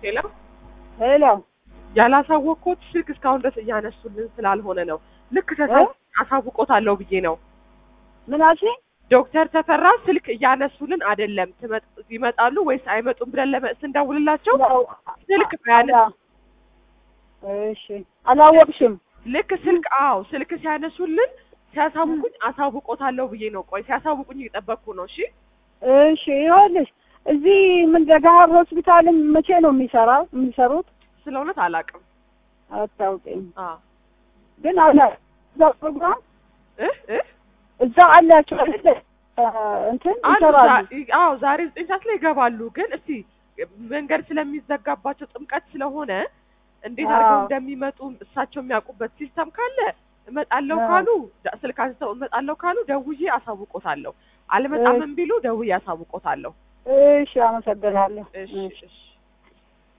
ሄሎ ሄሎ ያላሳወቅኩት ስልክ እስካሁን ድረስ እያነሱልን ስላልሆነ ነው። ልክ ተሳ አሳውቆታለሁ ብዬ ነው። ምን አልሽኝ? ዶክተር ተፈራ ስልክ እያነሱልን አይደለም። ትመጥ- ይመጣሉ ወይስ አይመጡም ብለን ለመ- ስንደውልላቸው ያው- ስልክ ያነሱ እሺ አላወቅሽም? ልክ ስልክ አዎ ስልክ ሲያነሱልን ሲያሳውቁኝ አሳውቆታለሁ ብዬ ነው። ቆይ ሲያሳውቁኝ እየጠበቅኩ ነው። እሺ እሺ ይኸውልሽ እዚህ ምን ደጋሀር ሆስፒታልም መቼ ነው የሚሰራው የሚሰሩት? ስለ እውነት አላውቅም። አታውቂም? አዎ ግን አለ እዛ ፕሮግራም እ እ እዛ አላቸው አይደለ? አ፣ እንትን አሉ ይሰራሉ። ዛ- አዎ ዛሬ ዘጠኝ ሰዓት ላይ ይገባሉ። ግን እስቲ መንገድ ስለሚዘጋባቸው ጥምቀት ስለሆነ እንዴት አድርገው አዎ። እንደሚመጡ እሳቸው የሚያውቁበት ሲስተም ካለ እመጣለሁ አዎ። ካሉ ደ- ስልክ አንስተው እመጣለሁ ካሉ ደውዬ አሳውቆታለሁ። አልመጣምም ቢሉ ደውዬ አሳውቆታለሁ። እሺ አመሰግናለሁ። እሺ እሺ